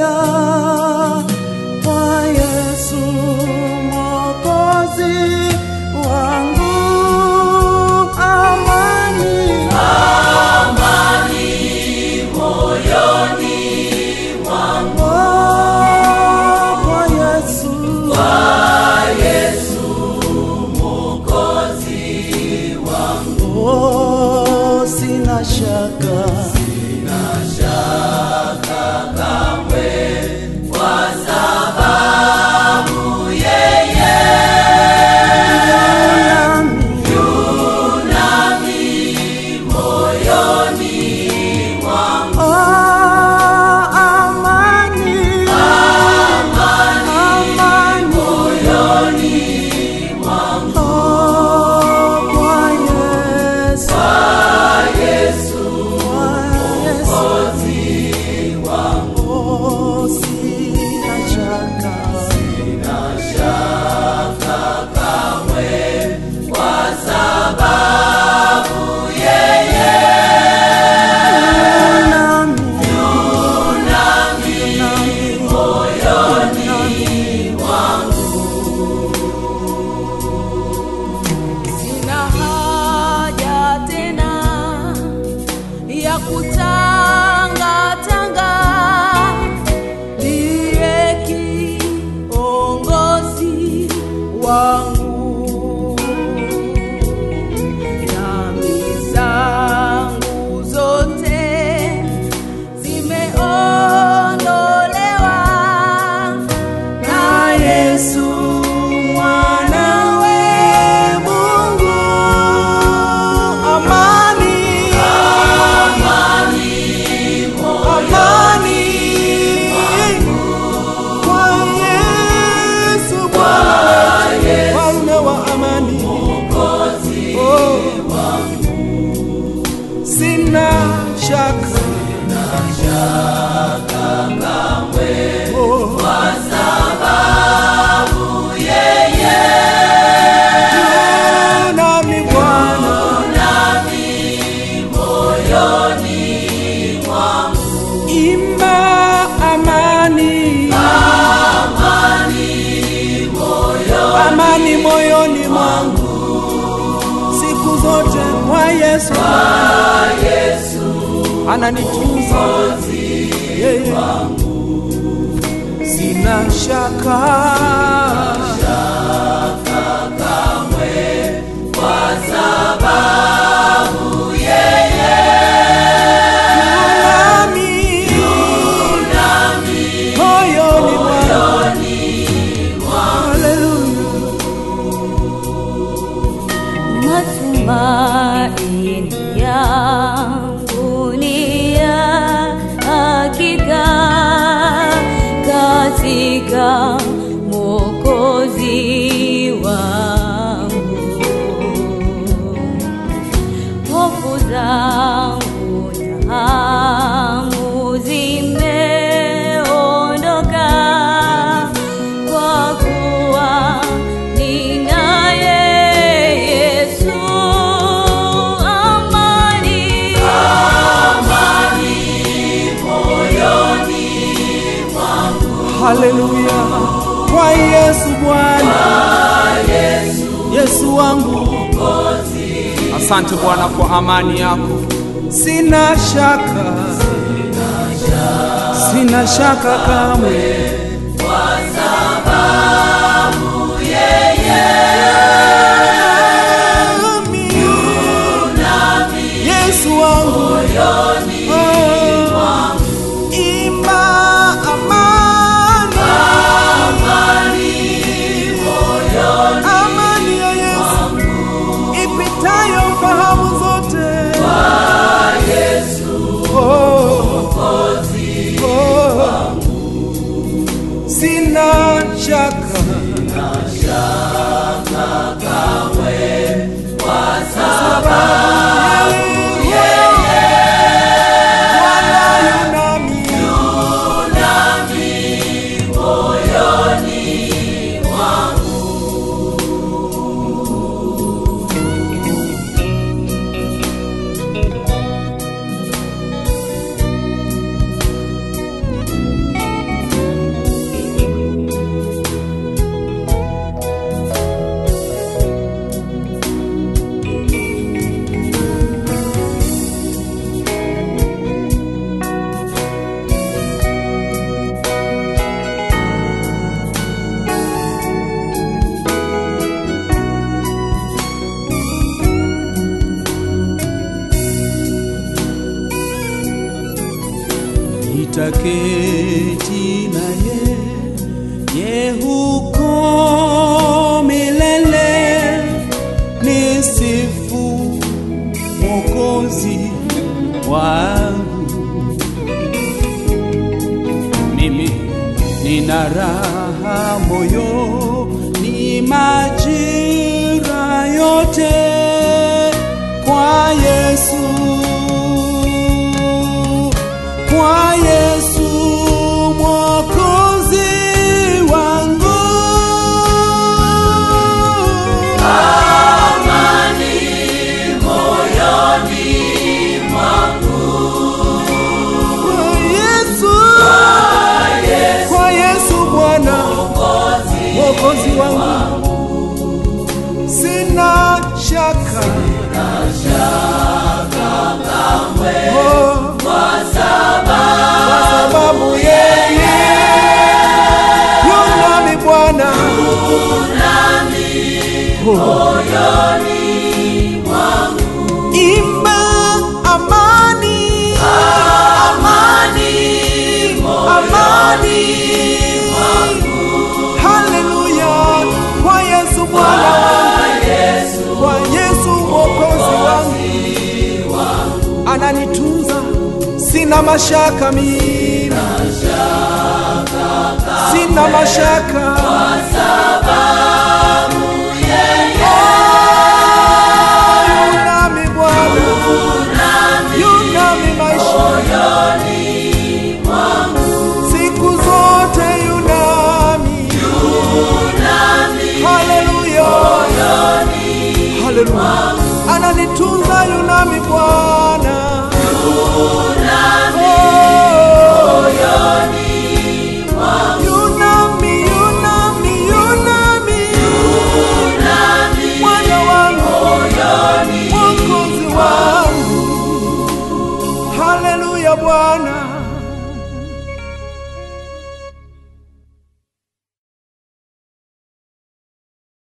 haleluya kwa Yesu Mwokozi wangu, amani oh, kwa Yesu Oh, sina shaka Oh, amani. Amani. Oh, kwa Yesu. Kwa Yesu. Oh, sina shaka. Sina haja tena ya kutangatanga, ndiye kiongozi wangu. Dhambi zangu zote zimeondolewa na Yesu mwanawe Mungu. Amani. Amani. Kwa Yesu Bwana, mfalme wa amani. Oh. Sina shaka. Oh. Yu nami Bwana. Imba amani. Amani moyoni mwangu siku zote kwa Yesu, ananitunza yeye, sina shaka nami moyoni mwangu. Haleluya. Matumaini yangu ni ya hakika katika Mwokozi wangu. Hofu zangu na hamu zimeondoka kwa kuwa ninaye Yesu. Amani, Haleluya kwa Yesu Bwana, Yesu wangu, Asante Bwana kwa amani yako. sina shaka, sina shaka kamwe, nami, Yesu wangu, oh, imba amani, amani ya Yesu ipitayo fahamu zote. Oh, oh, sina nitaketi naye ye huko milele nisifu mwokozi wangu mimi nina raha moyo ni majira yote kwa Yesu kwa Yesu mwokozi wangu kwa Yesu kwa Yesu Bwana mwokozi wangu sina shaka Oh, kwa sababu yeye yunami Bwana imba amani amani haleluya kwa Yesu Bwana wangu kwa Yesu mwokozi wangu ananitunza sina mashaka mimi sina mashaka Oh, yunami Bwana yunami maisha siku zote yunami haleluya haleluya ananitunza yunami bwana Oh, yunami yunami yunami mwana wangu mwokozi wangu haleluya bwana